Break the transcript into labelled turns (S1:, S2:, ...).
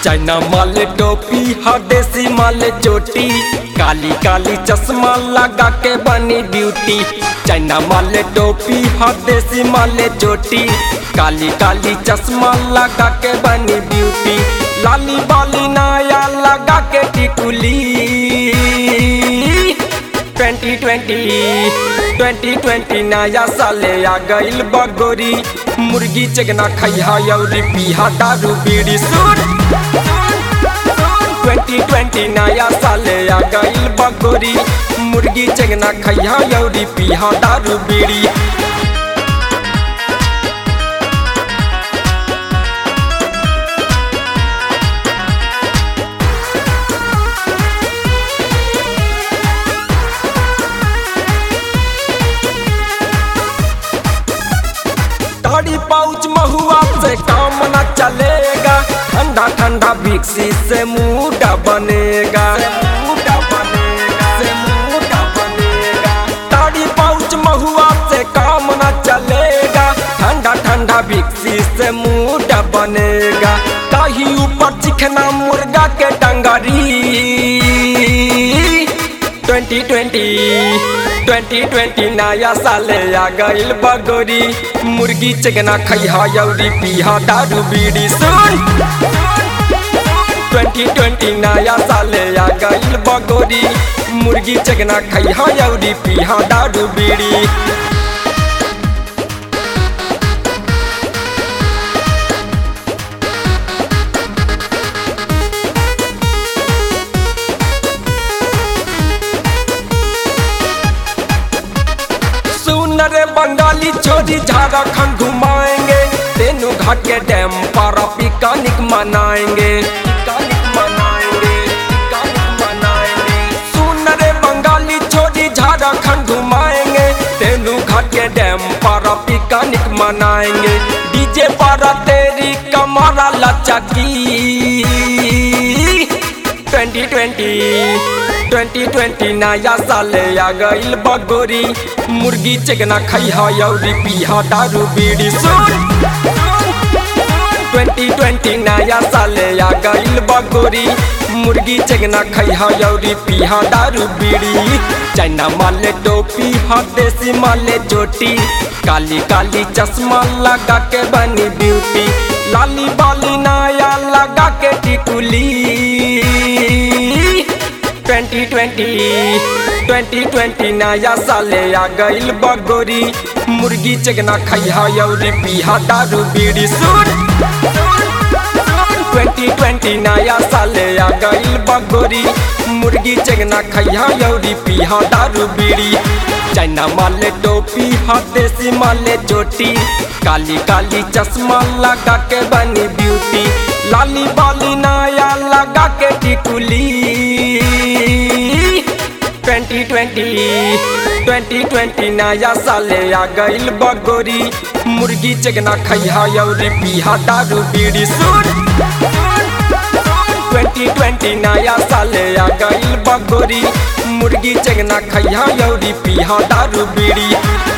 S1: China माल टोपी हा देसी माल चोटी काली काली चश्मा लगा के बनी ड्यूटी चाइना माल टोपी हा देसी माल चोटी काली काली चश्मा लगा के बनी ब्यूटी लाली बाली नाया लगा के टिकुली 2020 2020 नया साले आ गइल बगोरी मुर्गी चगना खैहा यौरी पीहा दारू बीड़ी सुन 2020 नया साले आ गइल बगोरी मुर्गी चगना खैहा यौरी पीहा दारू बीड़ी दाढ़ी पाउच महुआ से काम न चलेगा ठंडा ठंडा विक्सी से मुड़ा बनेगा मुड़ा बनेगा से मुड़ा बनेगा दाढ़ी पाउच महुआ से काम न चलेगा ठंडा ठंडा विक्सी से मुड़ा बनेगा ताही ऊपर चिकना मुर्गा के डंगरी 2020 2020 नया साले आ गइल बगोरी मुर्गी चिकना खैहा यौरी पीहा दारू बीड़ी सुन 2020 नया साले आ गइल बगोरी मुर्गी चिकना खैहा यौरी पीहा दारू बीड़ी सुन रे बंगाली छोरी झारखंड घुमाएंगे तेनू घाट के डैम पर पिकनिक मनाएंगे पिकनिक मनाएंगे पिकनिक मनाएंगे सुन रे बंगाली छोरी झारखंड घुमाएंगे तेनू घाट के डैम पर पिकनिक मनाएंगे डीजे पर तेरी कमरा लचकी 2020 2020 नया साले आ गइल बगोरी मुर्गी चिकना खैहा यौरी पीहा दारू बीड़ी सुन 2020 नया साले आ गइल बगोरी मुर्गी चिकना खैहा यौरी पीहा दारू बीड़ी चाइना माले टोपी हा देसी माले चोटी काली काली चश्मा लगा के बनी ब्यूटी लाली बाली नाया लगा के टिकुली 2020 2020 नया साले आ गइल बगोरी मुर्गी चिकना खैहा यौरी पीहा दारू बीड़ी सुन 2020 नया साले आ गइल बगोरी मुर्गी चिकना खैहा यौरी पीहा दारू बीड़ी चाइना माले टोपी हा देसी माले चोटी काली काली चश्मा लगा के बनी ब्यूटी लाली बाली नाया लगा के टिकुली 2020 2020 नया साले आ गइल बगोरी मुर्गी चिकना खैहा यौरी पीहा दारू बीड़ी सुन 2020 नया साले आ गइल बगोरी मुर्गी चिकना खैहा यौरी पीहा दारू बीड़ी